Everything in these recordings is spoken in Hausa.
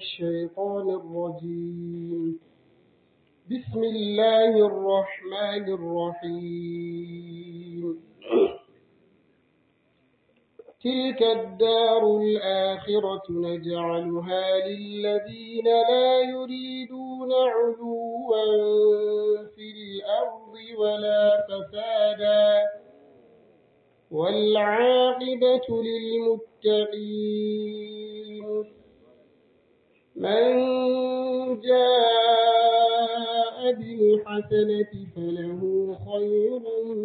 الشيطان الرجيم بسم الله الرحمن الرحيم تلك الدار الآخرة نجعلها للذين لا يريدون علوا في الأرض ولا فسادا والعاقبة للمتقين من جاء بالحسنة فله خير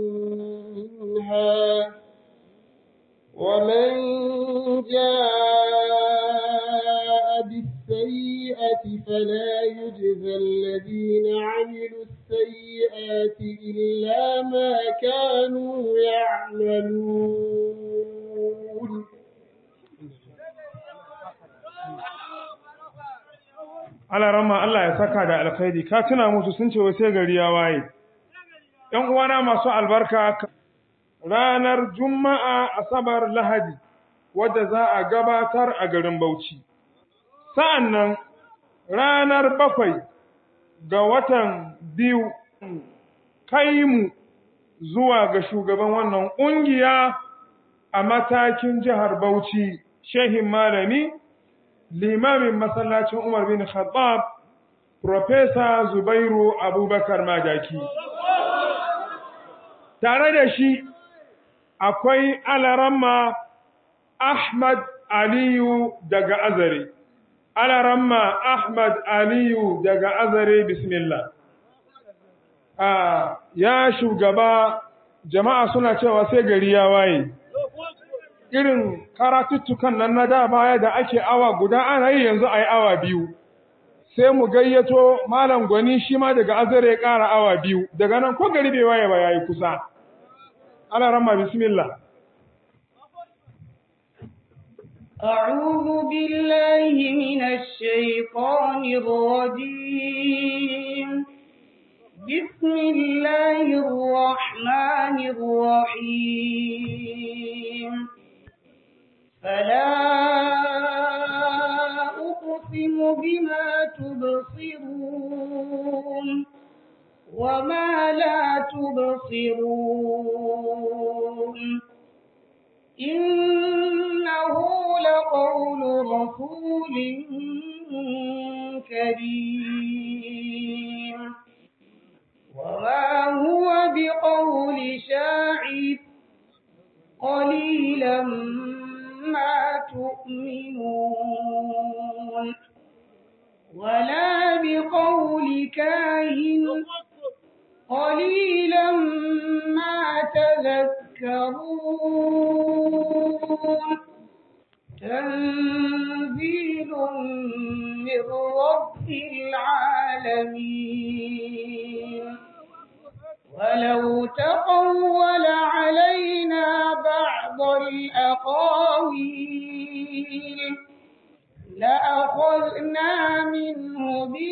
منها ومن جاء بالسيئة فلا يجزى الذين عملوا السيئات إلا ما كانوا يعملون Allah ramma Allah ya saka da alkhairi ka tuna musu sun ce wai sai gari ya waye ‘yan uwana masu albarka ranar juma'a asabar lahadi wadda za a gabatar a garin Bauchi sa'an nan ranar bakwai ga watan biyu kai mu zuwa ga shugaban wannan ƙungiya a matakin jihar Bauchi shehin malami limamin masallacin Umar bin Khattab Profesa Zubairu Abubakar Madaki. Tare da shi akwai alaramma Ahmad Aliyu daga Azare. Alaramma Ahmad Aliyu daga Azare Bismillah. ya shugaba jama'a suna cewa sai gari ya waye. irin karatuttukan nan na da baya da ake awa guda ana yi yanzu a yi awa biyu sai mu gayyato malam gwani shi ma daga azare ya ƙara awa biyu daga nan ko gari bai waye ba ya yi kusa ana ramma bismillah أعوذ بالله من الشيطان الرجيم بسم الله الرحمن الرحيم فلا أقسم بما تبصرون وما لا تبصرون إنه لقول رسول كريم وما هو بقول شاعر قليلا ما تؤمنون ولا بقول كاهن قليلا ما تذكرون تنزيل من رب العالمين ولو تقول علينا بعض الأقاويل لأخذنا منه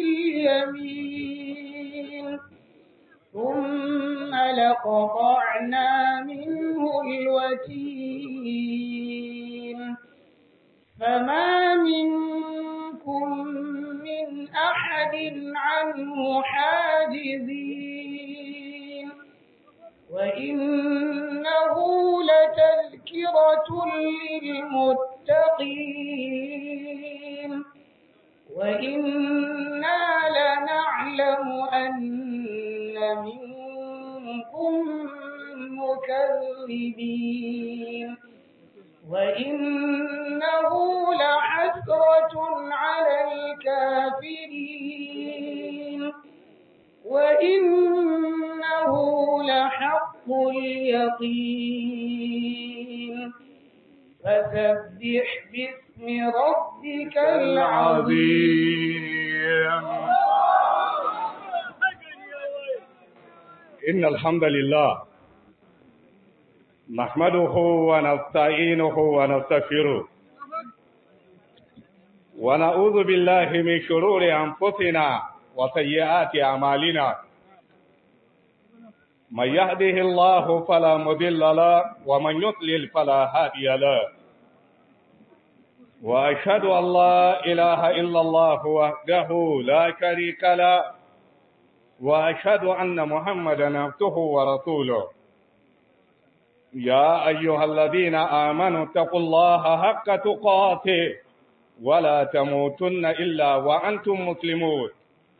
باليمين ثم لقطعنا منه الوتين فما منكم من أحد عنه حاجزين وإنه لتذكرة للمتقين وإنا لنعلم أن منكم مكذبين وإنه لحسرة على الكافرين وإنه لحق اليقين فسبح باسم ربك العظيم إن الحمد لله نحمده ونستعينه ونستغفره ونعوذ بالله من شرور أنفسنا وسيئات أعمالنا من يهده الله فلا مضل له ومن يضلل فلا هادي له وأشهد أن لا إله إلا الله وحده لا شريك له وأشهد أن محمدا عبده ورسوله يا أيها الذين آمنوا اتقوا الله حق تقاته ولا تموتن إلا وأنتم مسلمون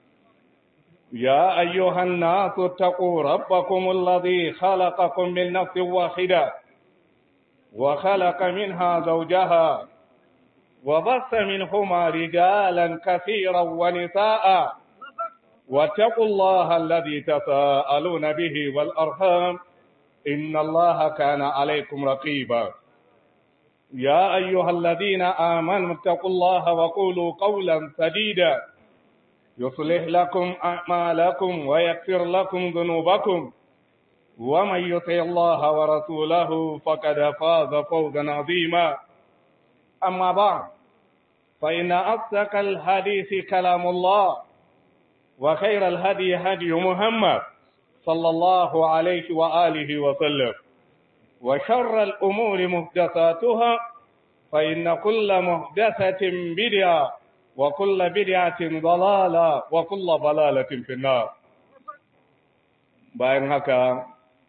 يا أيها الناس اتقوا ربكم الذي خلقكم من نفس واحدة وخلق منها زوجها وبث منهما رجالا كثيرا ونساء واتقوا الله الذي تساءلون به والأرحام إن الله كان عليكم رقيبا يا أيها الذين آمنوا اتقوا الله وقولوا قولا سديدا يصلح لكم أعمالكم ويغفر لكم ذنوبكم ومن يطع الله ورسوله فقد فاز فوزا عظيما أما بعد فإن أصدق الحديث كلام الله وخير الهدي هدي محمد صلى الله عليه وآله وسلم وشر الأمور محدثاتها فإن كل محدثة بدعة وكل بدعة ضلالة وكل ضلالة في النار bayan haka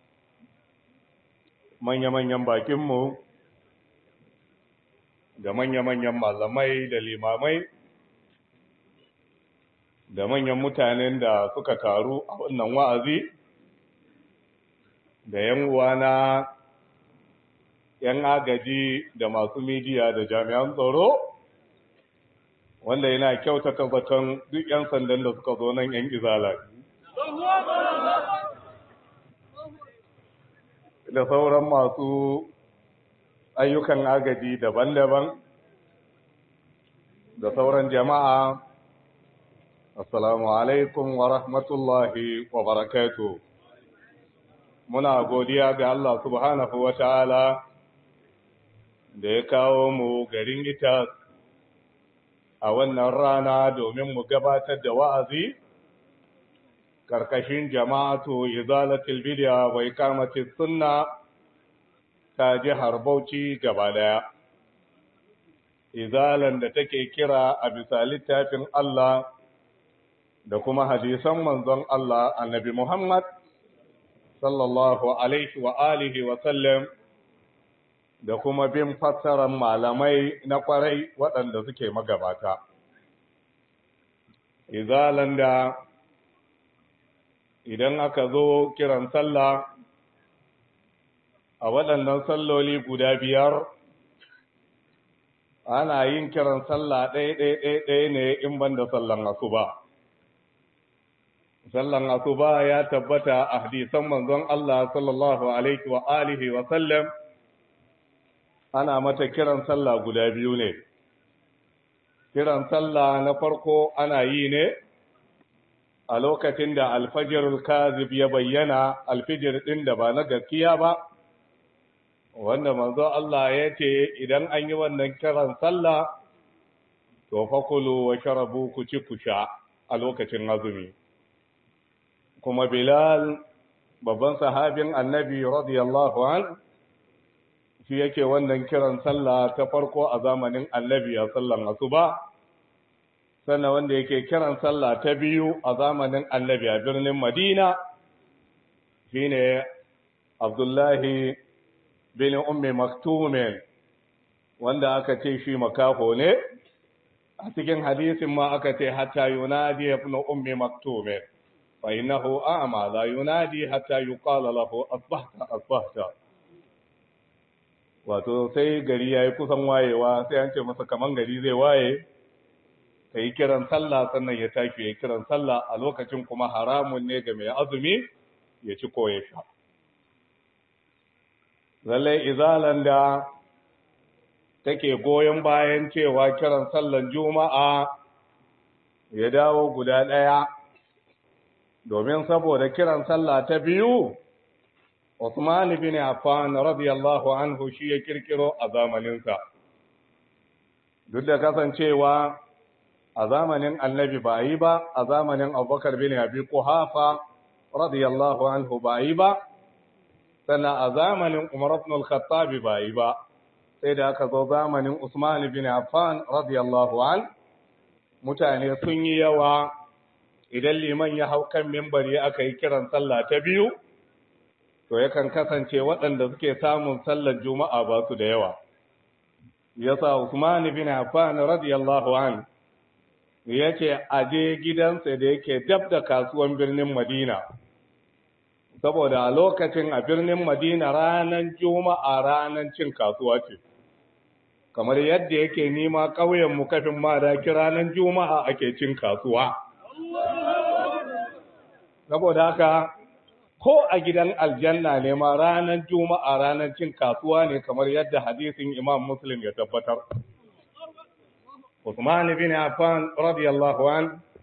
manya-manyan bakinmu da manya-manyan malamai da limamai da manyan mutanen da suka taru a wannan wa'azi da yan uwana yan agaji da masu midiya da jami'an tsaro wanda yana kyautata zaton duk yan sandan da suka zo nan yan izala da sauran masu ayyukan agaji daban-daban da sauran jama'a assalamu alaikum wa rahmatullahi wa barakatuh muna godiya ga Allah subhanahu wa ta'ala da ya kawo mu garin ita a wannan rana domin mu gabatar da wa'azi karkashin jama'atu izalatul bid'a wa iqamatis sunna ta jihar Bauchi gaba daya izalan da take kira a bisa littafin Allah da kuma hadisan manzon Allah annabi Muhammad sallallahu alaihi wa alihi wa sallam da kuma bin fassarar malamai na kwarai waɗanda suke magabata izalan da idan aka zo kiran sallah a waɗannan salloli guda biyar ana yin kiran sallah ɗaya-ɗaya ne in ban da sallan asuba sallan asuba ya tabbata a hadisan manzon Allah sallallahu alaihi wa alihi wa sallam ana mata kiran sallah guda biyu ne kiran sallah na farko ana yi ne a lokacin da alfajirul kazib ya bayyana alfijir ɗin da ba na gaskiya ba wanda manzo Allah ya ce idan an yi wannan kiran sallah to fakulu wa sharabu ku ci ku sha a lokacin azumi kuma Bilal babban sahabin annabi radiyallahu an shi yake wannan kiran sallah ta farko a zamanin annabi a sallan asuba sannan wanda yake kiran sallah ta biyu a zamanin annabi a birnin Madina shine Abdullahi bin Ummi Maktumin wanda aka ce shi makafo ne a cikin hadisin ma aka ce hatta yunadi ibn Ummi Maktumin fa innahu a'ma la yunadi hatta yuqala lahu asbahta asbahta wato sai gari yayi kusan wayewa sai an ce masa kaman gari zai waye ka yi kiran sallah sannan ya tashi ya kiran sallah a lokacin kuma haramun ne ga mai azumi ya ci ko ya sha. Lallai izalan da take goyon bayan cewa kiran sallan juma'a ya dawo guda ɗaya, domin saboda kiran sallah ta biyu, Usman bin Affan radiyallahu anhu shi ya kirkiro a zamaninsa. Duk da kasancewa a zamanin annabi ba yi ba a zamanin abubakar bin abi kuhafa radiyallahu anhu ba yi ba sannan a zamanin umar ibn al-khattab ba yi ba sai da aka zo zamanin Usman bin Affan radiyallahu an mutane sun yi yawa idan liman ya hau kan mimbari aka yi kiran sallah ta biyu to yakan kasance waɗanda suke samun sallar juma'a ba su da yawa yasa Usman bin Affan radiyallahu an yake aje gidansa da yake dab da kasuwan birnin Madina saboda a lokacin a birnin Madina ranar juma'a ranar cin kasuwa ce kamar yadda yake nima ƙauyen mu kafin ma da ranar juma'a ake cin kasuwa saboda haka ko a gidan aljanna ne ma ranar juma'a ranar cin kasuwa ne kamar yadda hadisin imam muslim ya tabbatar Usman bin Affan radiyallahu an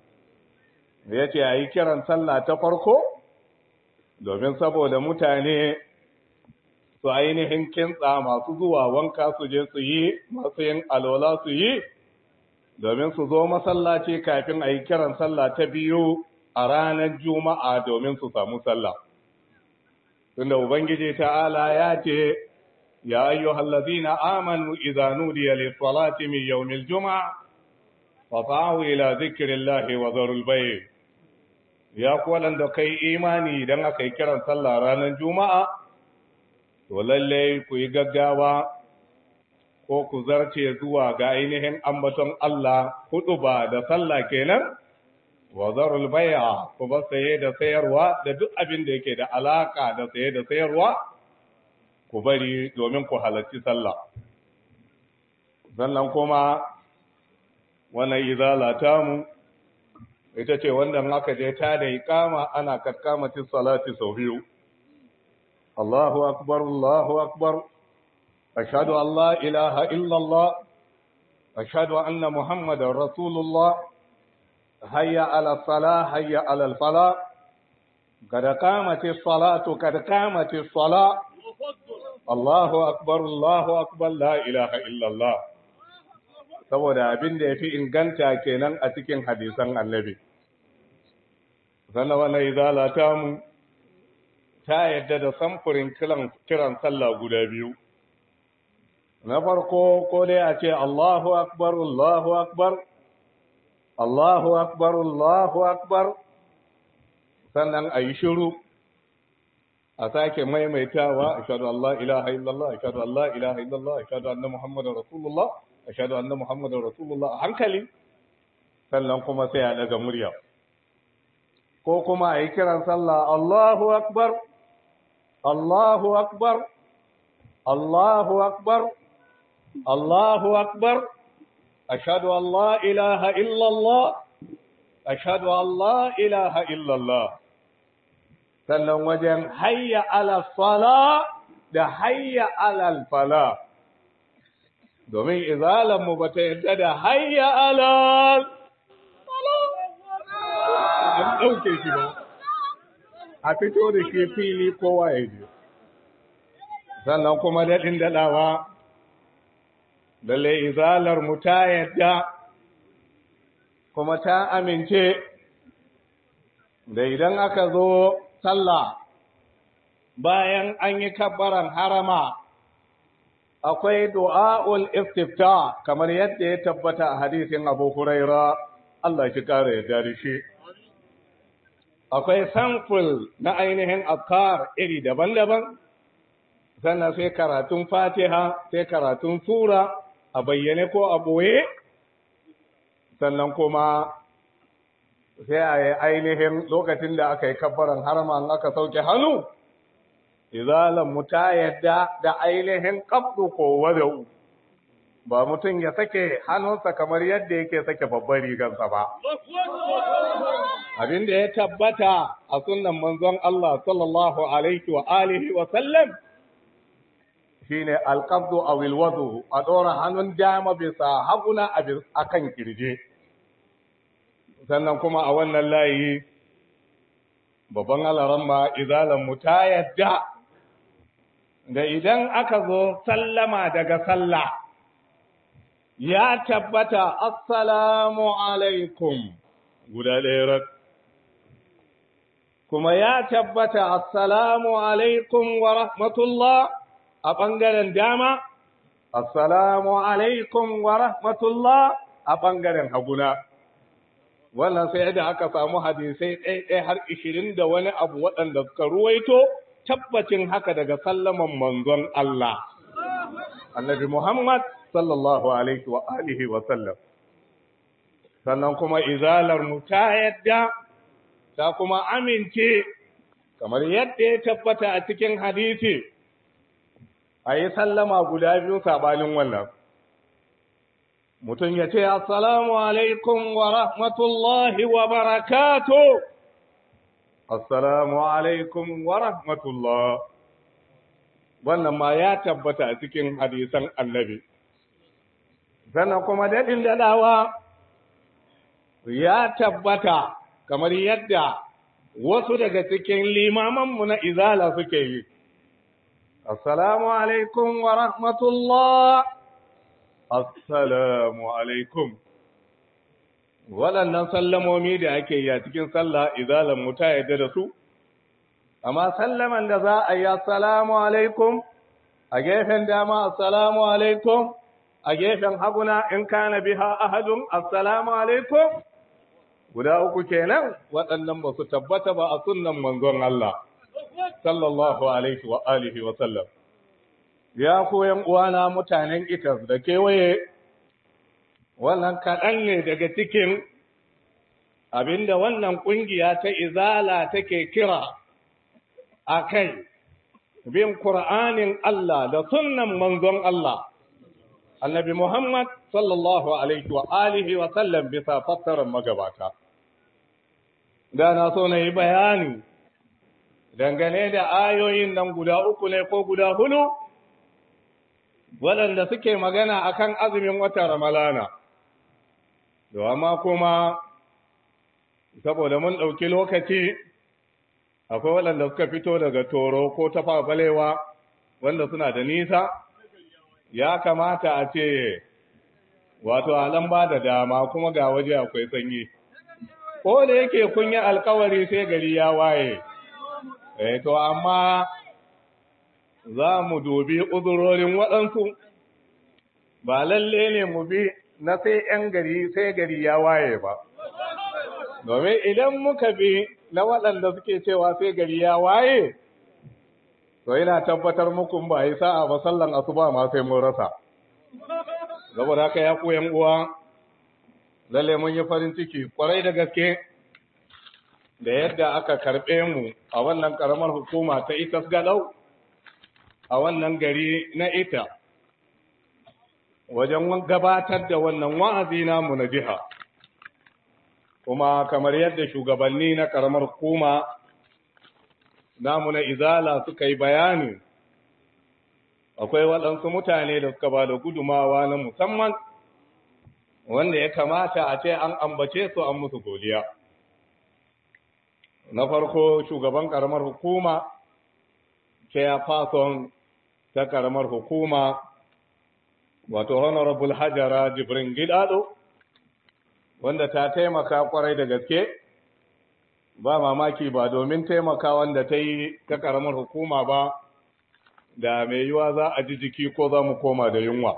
yace ayi kiran sallah ta farko domin saboda mutane su ainihin kintsa masu zuwa wanka su je su yi masu yin alola su yi domin su zo masallaci kafin a yi kiran sallah ta biyu a ranar juma'a domin su samu sallah tunda ubangiji ta'ala ya ce ya ayyuhal ladina amanu idza nudiya lis-salati min yawmil jum'a fata'u ila dhikrillahi wa dharul bay' ya ku waɗanda kai imani idan aka yi kiran sallah ranar juma'a to lalle ku yi gaggawa ko ku zarce zuwa ga ainihin ambaton Allah hudu ba da sallah kenan wa zarul bai'a ku ba saye da sayarwa da duk abin da yake da alaka da saye da sayarwa ku bari domin ku halarci sallah sannan kuma wannan izala mu ita ce wanda aka je ta da iqama ana kakkamati salati sau biyu Allahu akbar Allahu akbar ashhadu an la ilaha illa Allah ashhadu anna muhammadar rasulullah hayya ala salah hayya ala falah قد قامت الصلاة قد قامت الصلاة الله أكبر الله أكبر لا إله إلا الله saboda abin da ya fi inganta kenan a cikin hadisan annabi sannan wannan izala ta mu ta yadda da samfurin kiran sallah guda biyu na farko ko dai a ce Allahu akbar Allahu akbar Allahu akbar Allahu akbar sannan a yi shiru a sake maimaitawa ashhadu an la ilaha illallah ashhadu an la ilaha illallah ashhadu anna muhammadar rasulullah ashhadu anna muhammadar rasulullah a hankali sannan kuma sai a daga murya ko kuma a yi kiran sallah Allahu akbar Allahu akbar Allahu akbar Allahu akbar ashhadu an la ilaha illallah ashhadu an la ilaha illallah sannan wajen hayya ala sala da hayya ala fala domin izalanmu ba ta yadda da hayya alal an ɗauke shi ba a fito da shi fili kowa ya ji sannan kuma daɗin daɗawa lalle izalar mu ta yadda kuma ta amince da idan aka zo sallah bayan an yi kabbaran harama akwai du'a'ul istifta kamar yadda ya tabbata a hadisin Abu Huraira Allah shi kare ya da shi akwai samful na ainihin afkar iri daban-daban sannan sai karatun Fatiha sai karatun sura a bayyane ko a boye sannan kuma sai a yi ainihin lokacin da aka yi kabbaran harama aka sauke hannu izalan mu ta yadda da ainihin kabdu ko wadau ba mutum ya sake hannunsa kamar yadda yake sake babbar rigarsa ba abin da ya tabbata a sunnan manzon Allah sallallahu alaihi wa alihi wa sallam shine alqabdu aw alwadu a dora hannun dama bisa haguna a kan kirje sannan kuma a wannan layi babban alaramma izalan mu ta yadda da idan aka zo sallama daga sallah ya tabbata assalamu alaikum guda ɗaya kuma ya tabbata assalamu alaikum wa rahmatullah a ɓangaren dama assalamu alaikum wa rahmatullah a ɓangaren haguna wannan sai da aka samu hadisai ɗaya har ishirin da wani abu waɗanda suka ruwaito tabbacin haka daga sallaman manzon Allah annabi Muhammad sallallahu alaihi wa alihi wa sallam sannan kuma izalar mu ta yadda ta kuma amince kamar yadda ya tabbata a cikin hadisi a yi sallama guda biyu sabanin wannan mutum ya ce assalamu alaikum wa rahmatullahi wa barakatu assalamu alaikum wa rahmatullah wannan ma ya tabbata a cikin hadisan annabi sannan kuma daɗin daɗawa ya tabbata kamar yadda wasu daga cikin limamanmu na izala suke yi assalamu alaikum wa rahmatullah assalamu alaikum waɗannan sallamomi da ake yi a cikin sallah izalan mu ta yadda da su amma sallaman da za a yi assalamu alaikum a gefen dama assalamu alaikum a gefen haguna in kana biha ahadun assalamu alaikum guda uku kenan waɗannan ba su tabbata ba a sunnan manzon Allah sallallahu alaihi wa alihi wa sallam ya koyan uwana mutanen itas da kewaye wannan kaɗan ne daga cikin abinda wannan ƙungiya ta izala take kira a kai bin Kur'anin Allah da sunnan manzon Allah annabi Muhammad sallallahu alaihi wa alihi wa sallam bisa fassarar magabata da na so na yi bayani dangane da ayoyin nan guda uku ne ko guda hudu waɗanda suke magana akan azumin wata ramalana da amma kuma saboda mun ɗauki lokaci akwai waɗanda suka fito daga toro ko ta balewa wanda suna da nisa ya kamata a ce wato alan ba da dama kuma ga waje akwai sanyi ko da yake kun yi alkawari sai gari ya waye eh to amma za mu dubi uzurorin waɗansu ba lalle ne mu bi na sai ‘yan gari sai gari ya waye ba domin idan muka bi na waɗanda suke cewa sai gari ya waye to yana tabbatar muku ba yi sa'a ba sallan asuba ma sai mun rasa saboda haka ya ku yan uwa lalle mun yi farin ciki kwarai da gaske da yadda aka karɓe mu a wannan ƙaramar hukuma ta itas galau a wannan gari na ita wajen gabatar da wannan wa'azi namu na jiha kuma kamar yadda shugabanni na ƙaramar hukuma namu na izala suka yi bayani akwai waɗansu mutane da suka ba da gudumawa na musamman wanda ya kamata a ce an ambace su an musu godiya na farko shugaban ƙaramar hukuma chairperson ta ƙaramar hukuma wato honorable hajara jibrin gidado wanda ta taimaka kwarai da gaske ba mamaki ba domin taimaka wanda ta yi ta karamar hukuma ba da mai yiwa za a ji jiki ko za mu koma da yunwa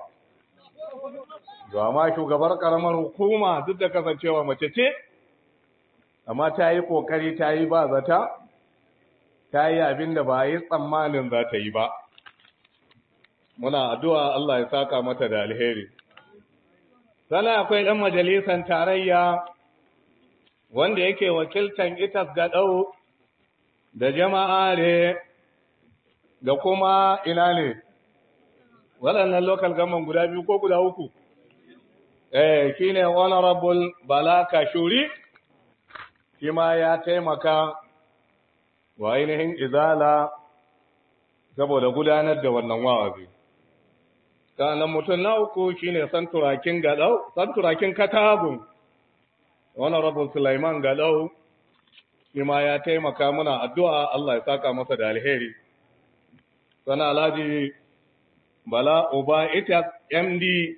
ma shugabar karamar hukuma duk da kasancewa mace ce amma ta yi kokari ta yi ba zata ta yi abin da ba yi tsammanin za ta yi ba muna addu'a Allah ya saka mata da alheri sana akwai ɗan majalisan tarayya wanda yake wakiltan itas gaɗau da jama'are da kuma ina ne waɗannan local government guda biyu ko guda uku eh shine honorable bala kashuri shi ma ya taimaka wa ainihin izala saboda gudanar da wannan wa'azi sannan mutum na uku shine santurakin gadau santurakin katagun honorable Sulaiman gadau shi ma ya taimaka muna addu'a Allah ya saka masa da alheri sana alhaji bala uba ita md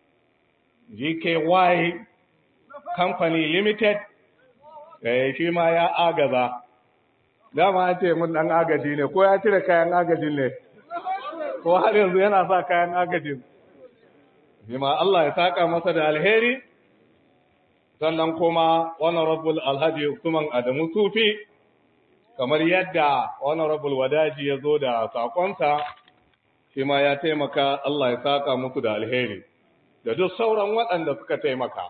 gky company limited eh shi ma ya agaza dama an ce mun dan agaji ne ko ya cire kayan agajin ne ko har yanzu yana sa kayan agajin bima Allah ya saka masa da alheri sannan kuma honorable alhaji Usman Adamu Sufi kamar yadda honorable wadaji ya zo da sakonsa shi ma ya taimaka Allah ya saka musu da alheri da duk sauran waɗanda suka taimaka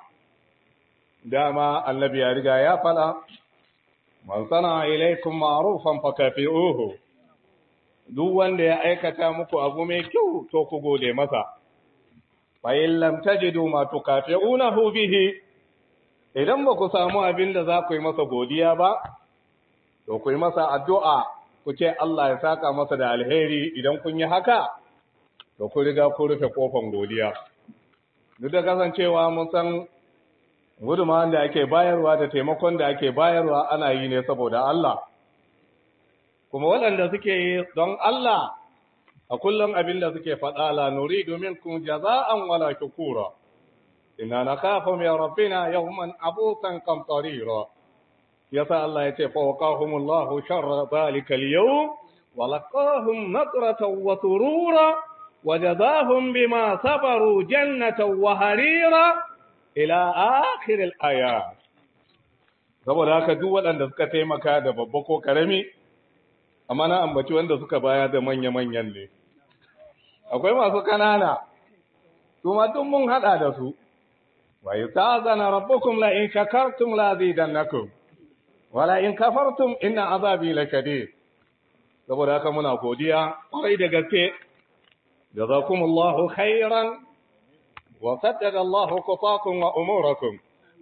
dama annabi ya riga ya fada man sana ilaikum ma'rufan fakafi'uhu duk wanda ya aikata muku abu mai kyau to ku gode masa fa in lam tajidu ma tukafi'unahu bihi idan ba ku samu abin da za ku yi masa godiya ba to ku yi masa addu'a ku ce Allah ya saka masa da alheri idan kun yi haka to ku riga ku rufe kofan godiya duk da kasancewa mun san gudunmawar da ake bayarwa da taimakon da ake bayarwa ana yi ne saboda Allah kuma waɗanda suke yi don Allah a kullum abin da suke faɗa la nuri domin kun jaza'an wala shukura inna nakhafu min rabbina yawman abusan qamtarira yasa Allah ya ce fa waqahumullahu sharra zalika al-yawm wa laqahum nadratan wa surura wa jazahum bima sabaru jannatan wa harira ila akhir al-ayat saboda haka duk waɗanda suka taimaka da babba ko karami amma na ambaci wanda suka baya da manya-manyan ne akwai masu kanana su ma duk mun hada da su wa yutazana rabbukum la in shakartum la zidannakum wa la in kafartum inna azabi lakadid saboda haka muna godiya kwarai da gaske jazakumullahu khairan wa saddada Allahu qatakum wa umurakum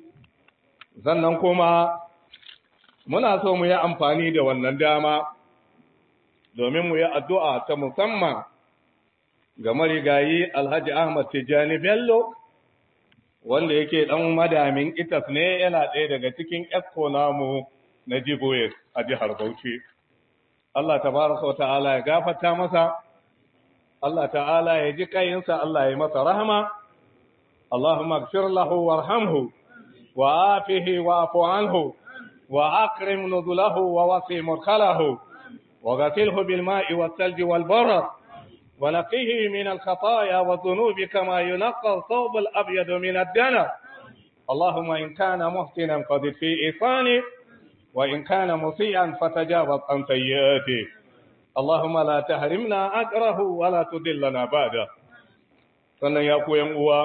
sannan kuma muna so mu yi amfani da wannan dama domin mu yi addu'a ta musamman ga marigayi Alhaji Ahmad Tijjani Bello, wanda yake ɗan madamin itas ne yana ɗaya daga cikin esko namu na Jiboye a jihar Bauchi. Allah tabaraka wa ta'ala ya gafata masa, Allah ta'ala ya ji kayinsa Allah ya masa rahama, Allahumma gfir lahu warhamhu wa afihi wa afu anhu wa akrim nuzulahu wa wasi murkalahu وغسله بالماء والثلج والبرد ونقيه من الخطايا والذنوب كما ينقى الثوب الأبيض من الدنس اللهم إن كان محسنا فزد في إحسانه وإن كان مسيئا فتجاوز عن سيئاته اللهم لا تحرمنا أجره ولا تدلنا بعده sannan ya koyan uwa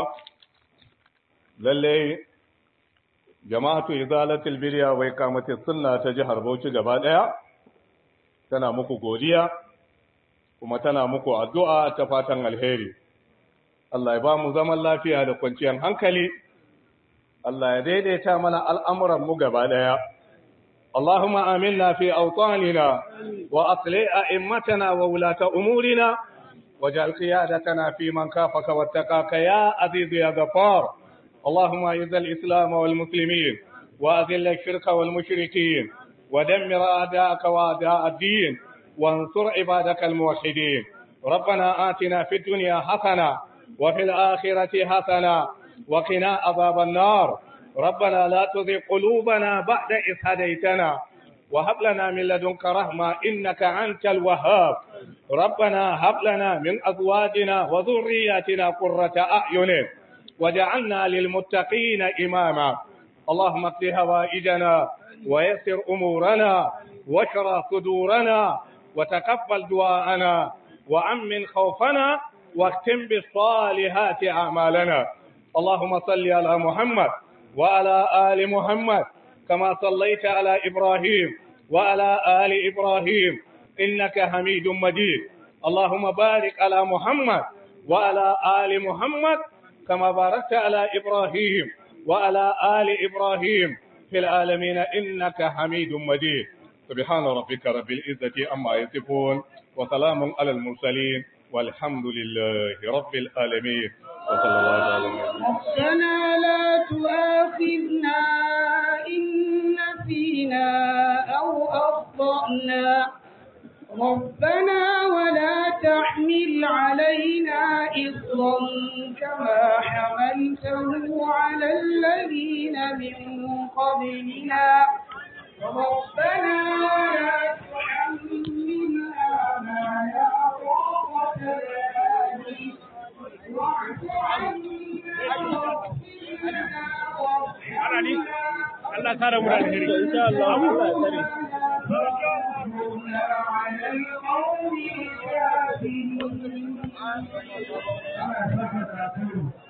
lallai jama'atu izalatul bidiya wai kamata sunna ta jihar Bauchi gaba daya tana muku godiya kuma tana muku addu'a ta fatan alheri. Allah ya ba mu zaman lafiya da kwanciyar hankali, Allah ya daidaita mana al'amuranmu gaba ɗaya. Allahumma amin fi autanina wa asli a immatana wa wulata umurina, waje alƙiyadatana fi man kafaka wattaka ya azizu ya gafar. Allahumma yi zal Islam wal Musulmin, wa azilla shirka wal mushrikin. ودمر أعداءك وأعداء الدين وانصر عبادك الموحدين ربنا آتنا في الدنيا حسنة وفي الآخرة حسنة وقنا عذاب النار ربنا لا تزغ قلوبنا بعد إذ هديتنا وهب لنا من لدنك رحمة إنك أنت الوهاب ربنا هب لنا من أزواجنا وذرياتنا قرة أعين وجعلنا للمتقين إماما اللهم اقض هوائجنا ويسر أمورنا واشرى صدورنا وتقبل دعاءنا وأمن خوفنا واختم بالصالحات أعمالنا اللهم صل على محمد وعلى آل محمد كما صليت على إبراهيم وعلى آل إبراهيم إنك حميد مجيد اللهم بارك على محمد وعلى آل محمد كما باركت على إبراهيم وعلى آل إبراهيم في العالمين إنك حميد مجيد سبحان ربك رب العزة أما يصفون وسلام على المرسلين والحمد لله رب العالمين وصلى الله على ربنا لا تؤاخذنا إن نسينا أو أخطأنا ربنا ولا تحمل علينا إصرا كما حملته على الذين من قبلنا ربنا ولا تحملنا ما لا طاقة لنا به واعف عنا Allah kare mu da alheri insha Allah Allah ya kare على القوم الكافرين